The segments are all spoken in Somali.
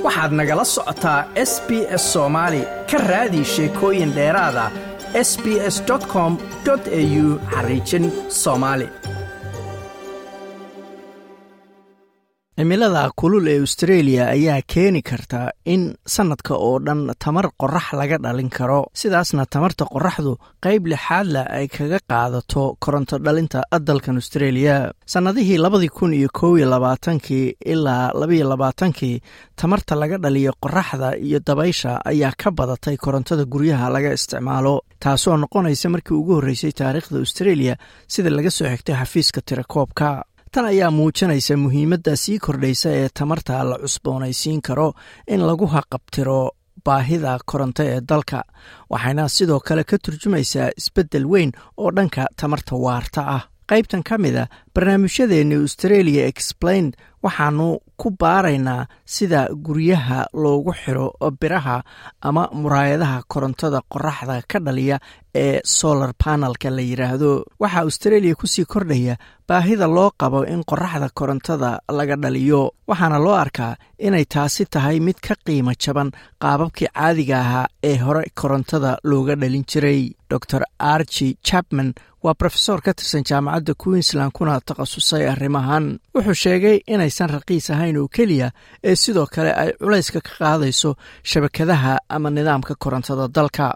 waxaad nagala socotaa s b s soomaali ka raadi sheekooyin dheeraada s b s com au xariijin soomaali cimilada kulul ee australia ayaa keeni karta in sannadka oo dhan tamar qorax laga dhalin karo sidaasna tamarta qoraxdu qayb lixaadla ay kaga qaadato koronto dhalinta dalkan australia sannadihii labadii kun iyo kow iyo labaatankii ilaa labaiyo labaatankii tamarta laga dhaliyo qoraxda iyo dabaysha ayaa ka badatay korontada guryaha laga isticmaalo taasoo noqonaysa markii ugu horreysay taariikhda australia sida laga soo xigtay xafiiska tirakoobka tan ayaa muujinaysa muhiimadda sii kordhaysa ee tamarta la cusboonaysiin karo in lagu haqabtiro baahida koronto ee dalka waxayna sidoo kale ka turjumaysaa isbeddel weyn oo dhanka tamarta waarta ah qaybtan ka mid a barnaamijyadeeni australia explained waxaanu ku baaraynaa sida guryaha loogu xiro biraha ama muraayadaha korontada qoraxda ka dhaliya ee solar panelka la yidhaahdo waxaa australia kusii kordhaya baahida loo qabo in qoraxda korontada laga dhaliyo waxaana loo arkaa inay taasi tahay mid ka qiimo jaban qaababkii caadiga ahaa ee hore korontada looga dhalin jiray dor archi chapman waa rofesor ka tirsan jaamacadda queensland kuna takhasusay arrimahan wuxuu sheegay inaysan raqiis ahayn oo keliya ee sidoo kale ay culayska ka qaadayso shabakadaha ama nidaamka korontada dalka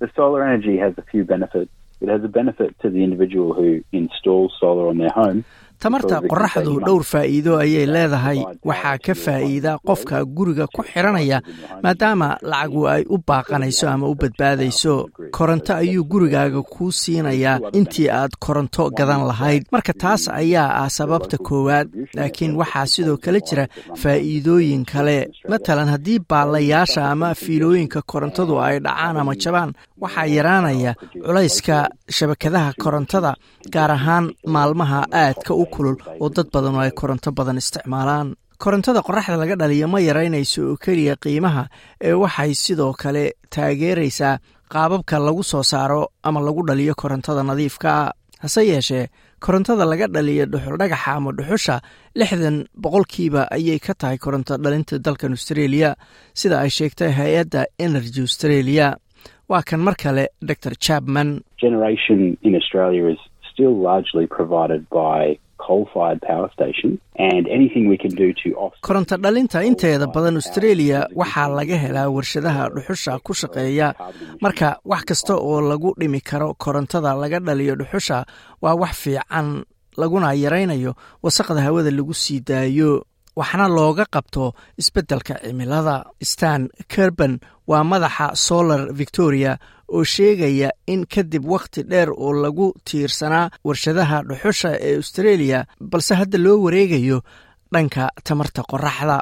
tamarta qoraxdu dhowr faa'iido ayay leedahay waxaa ka faa'iida qofka guriga ku xiranaya maadaama lacagu ay u baaqanayso ama u badbaadayso koronto ayuu gurigaaga kuu siinayaa intii aad koronto gadan lahayd marka taas ayaa ah sababta koowaad laakiin waxaa sidoo kale jira faa'iidooyin kale matalan haddii baalayaasha ama fiilooyinka korontadu ay dhacaan ama jabaan waxaa yaraanaya culayska shabakadaha korontada gaar ahaan maalmaha aadka u kulul oo dad badan oo ay koronto badan isticmaalaan korontada qoraxda laga dhaliya ma yaraynayso oo keliya qiimaha ee waxay sidoo kale taageeraysaa qaababka lagu soo saaro ama lagu dhaliyo korontada nadiifkaa hase yeeshee korontada laga dhaliya dhuxuldhagaxa ama dhuxusha lixdan boqolkiiba ayay ka tahay koronto dhalinta dalkan australia sida ay sheegtay hay-adda energy australia waa kan mar kale dor chapman koronto dhalinta inteeda badan australia waxaa laga helaa warshadaha dhuxusha ku shaqeeya marka wax kasta oo lagu dhimi karo korontada laga dhaliyo dhuxusha waa wax fiican laguna yaraynayo wasaqda hawada lagu sii daayo waxna looga qabto isbeddelka cimilada stan kerban waa madaxa solar victoria oo sheegaya in kadib wakhti dheer oo lagu tiirsanaa warshadaha dhuxusha ee australia balse hadda loo wareegayo dhanka tamarta qoraxda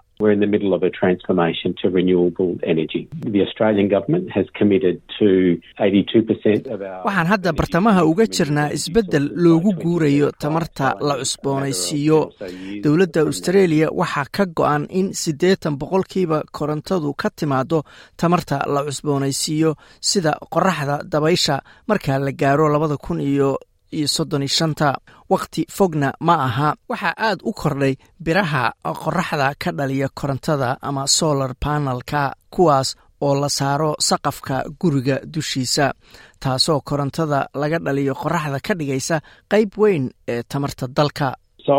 waxaan hadda bartamaha uga jirnaa isbeddel loogu guurayo tamarta la cusboonaysiiyo dowladda australia waxaa ka go-an in siddeetan boqolkiiba korontadu ka timaado tamarta la cusboonaysiiyo sida qoraxda dabaysha marka la gaaro labada kun iyo iyo soddon iyo shanta wakhti fogna ma aha waxaa aad u kordhay biraha qoraxda ka dhaliya korontada ama solar panelka kuwaas oo la saaro saqafka guriga dushiisa taasoo korontada laga dhaliyo qoraxda ka dhigaysa qayb weyn ee tamarta dalka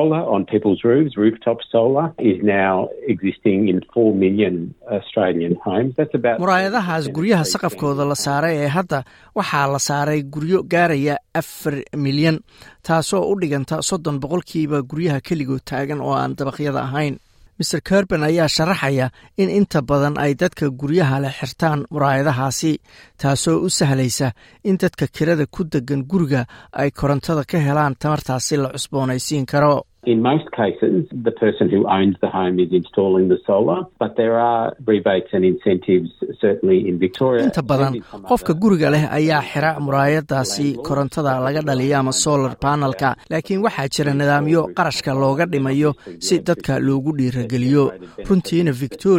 muraayadahaas guryaha saqafkooda la saaray ee hadda waxaa la saaray guryo gaaraya afar milyan taasoo u dhiganta soddon boqolkiiba guryaha keligood taagan oo aan dabaqyada ahayn maer kerban ayaa sharaxaya in inta badan ay dadka guryaha leh xirtaan muraayadahaasi taasoo u sahlaysa in dadka kirada ku degan guriga ay korontada ka helaan tamartaasi la cusboonaysiin karo In most cases, the person who owns the home is installing the solar, but there are rebates and incentives certainly in Victoria. inta badan qofka guriga leh ayaa xira muraayadaasi korontada laga dhaliya ama solar panelka laakiin waxaa jira nidaamyo qarashka looga dhimayo si dadka loogu dhiirageliyo runtiina victoria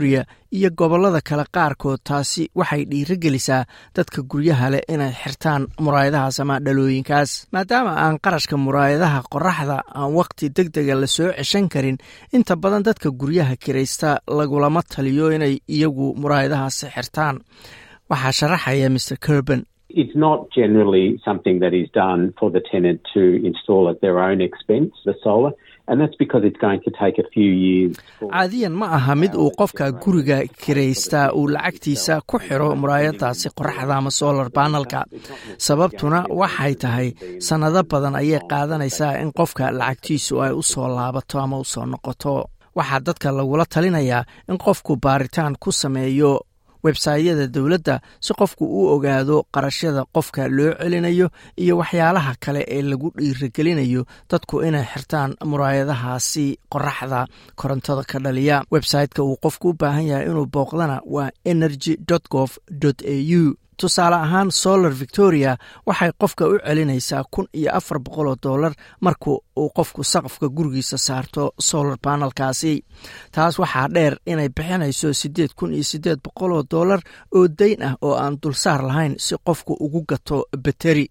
iyo gobollada kale qaarkood taasi waxay dhiirogelisaa dadka guryaha leh inay xirtaan muraayadahaas ama dhalooyinkaas maadaama aan qarashka muraayadaha qoraxda aan wakhti deg dega la soo ceshan karin inta badan dadka guryaha kiraysta lagulama taliyo inay iyagu muraayadahaasi xirtaan waxaa sharaxaya mr curban It's not generally something that is done for the tenant to install at their own expense, the solar, and that's because it's going to take a few years. caadiyan ma aha mid uu qofka guriga kiraystaa uu lacagtiisa ku xiro muraayadaasi qoraxda ama solar banalka sababtuna waxay tahay sannado badan ayay qaadanaysaa in qofka lacagtiisu ay u soo laabato ama u soo noqoto waxaa dadka lagula talinayaa in qofku baaritaan ku sameeyo websaytyada dowladda si qofku u ogaado qarashyada qofka loo celinayo iyo waxyaalaha kale ee lagu dhiirigelinayo dadku inay xirtaan muraayadahaasi qoraxda korontada ka dhaliya websayteka uu qofku u baahan yahay inuu booqdana waa energy gov au tusaale ahaan solar victoria waxay qofka u celinaysaa kun iyo afar boqol oo dollar marka uu qofku saqafka gurigiisa saarto solar banalkaasi taas waxaa dheer inay bixinayso siddeed kun iyo siddeed boqol oo dollar oo dayn ah oo aan dulsaar lahayn si qofku ugu gato bateri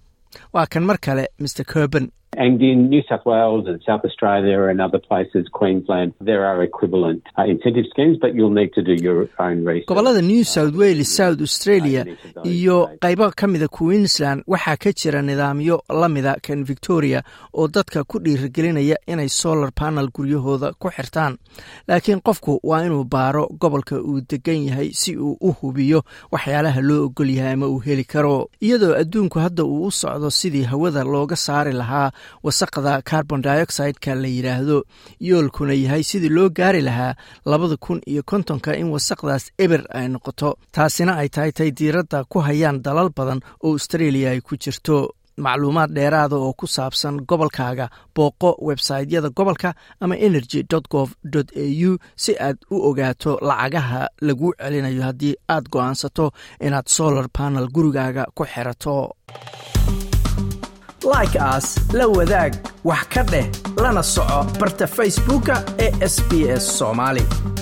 waa kan mar kale mr curban And in New South Wales and South Australia and other places, Queensland, there are equivalent uh, incentive schemes, but you'll need to do your own research. gobollada new south wales south australia iyo qaybo ka mida queensland waxaa ka jira nidaamyo la mida kan victoria oo dadka ku dhiirigelinaya inay solar panel guryahooda ku xirtaan laakiin qofku waa inuu baaro gobolka uu degan yahay si uu u hubiyo waxyaalaha loo ogol yahay ama uu heli karo iyadoo adduunku hadda uu u socdo sidii hawada looga saari lahaa wasaqda carbon dioxide-ka la yidhaahdo yoolkuna yahay sidii loo gaari lahaa labada kun iyo kontonka in wasaqdaas eber ay noqoto taasina ay tahay tay diiradda ku hayaan dalal badan oo australia ay ku jirto macluumaad dheeraada oo ku saabsan gobolkaaga booqo websaytyada gobolka ama energy gov au si aad u ogaato lacagaha lagu celinayo haddii aad go'aansato inaad solar panel gurigaaga ku xirato like aas la wadaag wax ka dheh lana soco barta facebooka ee sb s soomaali